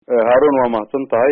haarun waa mahadsan tahay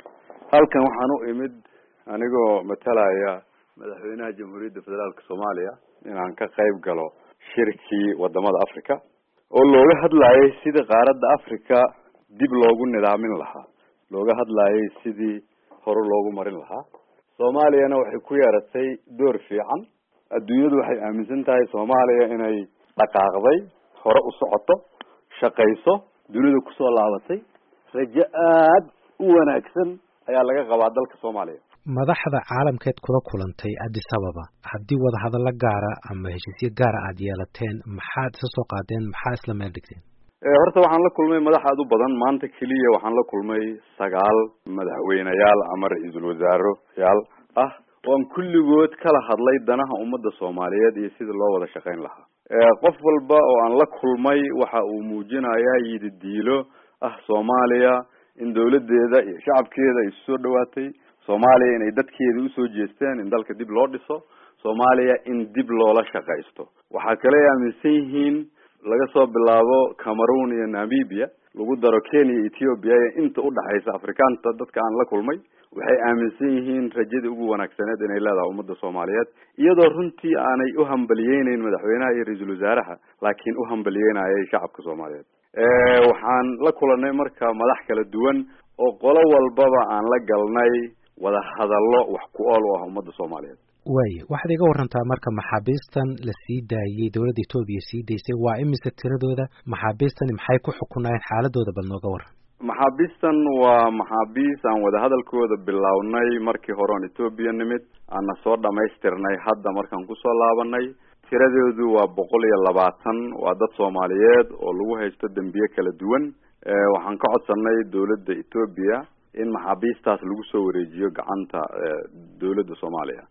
halkan waxaan u imid anigoo matalaya madaxweynaha jamhuuriyadda federaalka soomaaliya inaan ka qayb galo shirkii wadamada africa oo looga hadlayay sidii qaaradda africa dib loogu nidaamin lahaa looga hadlayay sidii hore loogu marin lahaa soomaaliyana waxay ku yeeratay door fiican adduunyadu waxay aaminsan tahay soomaaliya inay dhaqaaqday hore u socoto shaqayso dunida kusoo laabatay rajo aad u wanaagsan ayaa laga qabaa dalka soomaaliya madaxda caalamkeed kula kulantay addis ababa haddii wadahadallo gaara ama heshiisyo gaara aada yeelateen maxaad isa soo qaadeen maxaa isla meel dhigteen horta waxaan la kulmay madax aad u badan maanta keliya waxaan la kulmay sagaal madaxweyneyaal ama ra-iisul wasaaroyaal ah oan kulligood kala hadlay danaha ummadda soomaaliyeed iyo sidii loo wada shaqayn lahaa qof walba oo aan la kulmay waxa uu muujinayaa yididiilo ah soomaaliya in dawladeeda iyo shacabkeeda ay isu soo dhawaatay soomaaliya inay dadkeeda usoo jeesteen in dalka dib loo dhiso soomaaliya in dib loola shaqaysto waxaa kale ay aaminsan yihiin laga soo bilaabo cameroon iyo namibia lagu daro kenya iyo ethiopia iyo inta udhaxaysa afrikaanta dadka aan la kulmay waxay aaminsan yihiin rajadii ugu wanaagsaneed inay leedahay ummadda soomaaliyeed iyadoo runtii aanay u hambaliyeyneyn madaxweynaha iyo ra-iisul wasaaraha laakiin u hambalyeynayay shacabka soomaaliyeed waxaan la kulanay marka madax kala duwan oo qolo walbaba aan la galnay wada hadallo wax ku ool u ah ummadda soomaaliyeed waaya waxaad iga warantaa marka maxaabiistan la sii daayey dowladda etoobiya sii daysay waa imise tiradooda maxaabiistani maxay ku xukunaayeen xaaladooda bal nooga waran maxaabiistan waa maxaabiis aan wadahadalkooda bilownay markii hore oon etoobiya nimid aana soo dhamaystirnay hadda markaan kusoo laabanay tiradoodu waa boqol iyo labaatan waa dad soomaaliyeed oo lagu haysto dembiye kala duwan waxaan ka codsanay dowladda etoobiya in maxaabiistaas lagu soo wareejiyo gacanta dowladda soomaaliya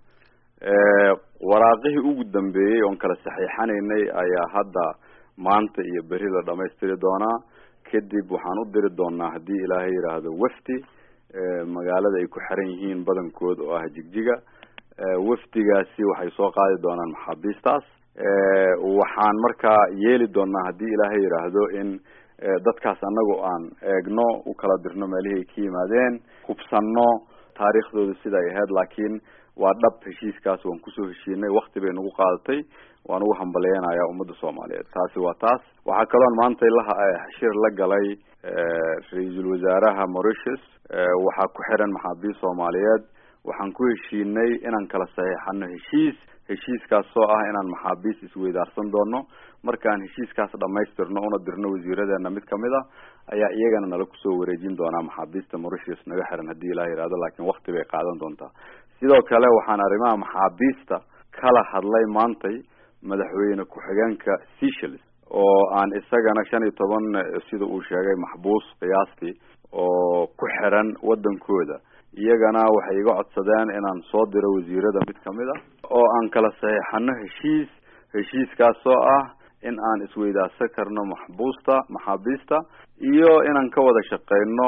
waraaqihii ugu dambeeyey oon kala saxiixanaynay ayaa hadda maanta iyo beri la dhamaystiri doonaa kadib waxaan u diri doonaa haddii ilaahay yidhaahdo wafdi magaalada ay ku xiran yihiin badankood oo ah jigjiga wafdigaasi waxay soo qaadi doonaan maxaabiistaas waxaan markaa yeeli doonaa haddii ilaahay yidhaahdo in dadkaas annagu aan eegno u kala dirno meelihii ay ka yimaadeen hubsanno taariikhdooda sida ay ahayd laakiin waa dhab heshiiskaas waan kusoo heshiinay wakti bay nagu qaadatay waan ugu hambaleynayaa ummadda soomaaliyeed taasi waa taas waxaa kaloon maanta laha shir la galay ra-iisul wasaaraha mauritius waxaa ku xiran maxaabiist soomaaliyeed waxaan ku heshiinay inaan kala saxiixano heshiis heshiiskaas oo ah inaan maxaabiist isweydaarsan doono markaan heshiiskaas dhamaystirno una dirno wasiiradeena mid kamid a ayaa iyagana nala kusoo wareejin doonaa maxaabiista mauritius naga xiran haddii ilaah yihahdo laakiin wakti bay qaadan doontaa sidoo kale waxaan arrimaha maxaabiista kala hadlay maantay madaxweyne ku-xigeenka seychelles oo aan isagana shan iyo toban sida uu sheegay maxbuus qiyaastii oo ku xiran wadankooda iyagana waxay iga codsadeen inaan soo diro wasiirada mid kamid a oo aan kala saxiixano heshiis heshiiskaas oo ah in aan isweydaarsan karno maxbuusta maxaabiista iyo inaan ka wada shaqeyno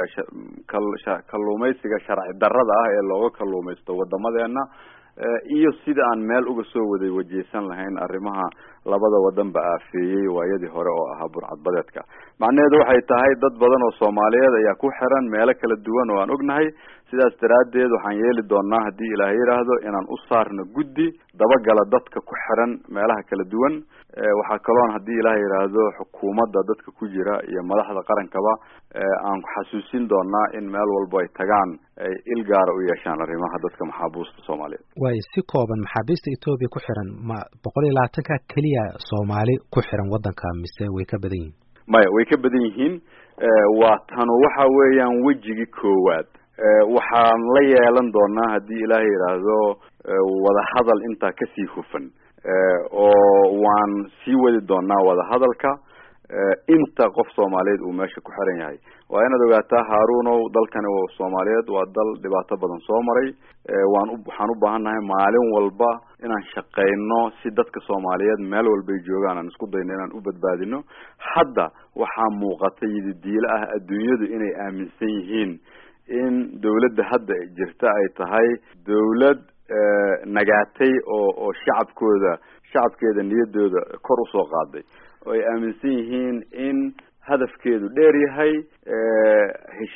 kalluumaysiga sharci darrada ah ee looga kalluumaysto wadamadeena iyo sida aan meel uga soo waday wajeysan lahayn arrimaha labada wadanba aafeeyey waayadii hore oo ahaa burcadbadeedka macnaheedu waxay tahay dad badan oo soomaaliyeed ayaa ku xiran meelo kala duwan oo aan ognahay sidaas daraaddeed waxaan yeeli doonaa haddii ilaah yidhaahdo inaan u saarno guddi dabagala dadka ku xiran meelaha kala duwan waxaa kaloon haddii ilaah yidhaahdo xukuumadda dadka ku jira iyo madaxda qarankaba aan xasuusin doonaa in meel walbo ay tagaan ay il gaara u yeeshaan arrimaha dadka maxaabuusta soomaaliyeed waayo si kooban maxaabiista etoobiya ku xiran ma boqol iyo labaatanka keliya soomaali ku xiran waddanka mise way ka badan yihiin maya way ka badan yihiin waa tanu waxa weeyaan wejigii koowaad waxaan la yeelan doonaa haddii ilaah yidhaahdo wadahadal intaa kasii hufan oo waan sii wadi doonaa wadahadalka inta qof soomaaliyeed uu meesha ku xiran yahay waa inaad ogaataa haarunow dalkani soomaaliyeed waa dal dhibaato badan soo maray waan waxaan u baahannahay maalin walba inaan shaqeyno si dadka soomaaliyeed meel walbay joogaan aan isku dayno inaan u badbaadino hadda waxaa muuqata yididiilo ah adduunyadu inay aaminsan yihiin in dawladda hadda jirta ay tahay dawlad nagaatay oo oo shacabkooda shacabkeeda niyadooda kor usoo qaaday oo ay aaminsan yihiin in hadafkeedu dheer yahay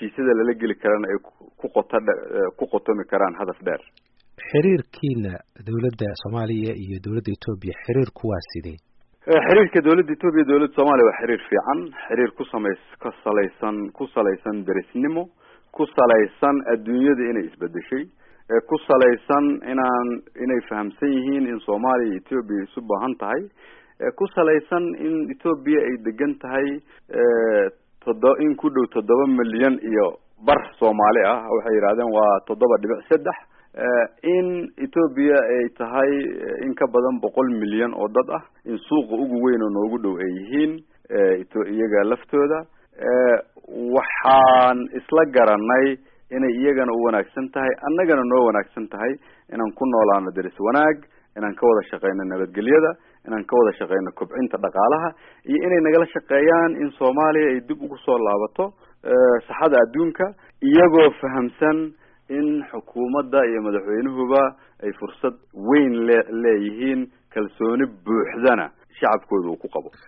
heshiisyada lala geli karana ay ku qoto ku qotomi karaan hadaf dheer xiriirkiina dowladda soomaaliya iyo dowladda etoobiya xiriirku waa sidee xiriirka dowladda etoobiya dowladda soomaaliya waa xiriir fiican xiriir ku samays ka salaysan ku salaysan derisnimo ku salaysan adduunyada inay isbedeshay ku salaysan inaan inay fahamsan yihiin in soomaaliya iyo etoobiya isu baahan tahay ku salaysan in etoobiya ay degan tahay todo in ku dhow toddoba milyan iyo bar soomaali ah waxay yidhahdeen waa toddoba dhibic saddex in etoobiya ay tahay in ka badan boqol milyan oo dad ah in suuqa ugu weyn oo noogu dhow ay yihiin iyaga laftooda waxaan isla garanay inay iyagana u wanaagsan tahay annagana noo wanaagsan tahay inaan ku noolaano deris wanaag inaan ka wada shaqeyno nabadgelyada inaan ka wada shaqeyno kobcinta dhaqaalaha iyo inay nagala shaqeeyaan in soomaaliya ay dib ugu soo laabato saxada adduunka iyagoo fahamsan in xukuumadda iyo madaxweynuhuba ay fursad weyn le leeyihiin kalsooni buuxdana shacabkooda uu ku qabo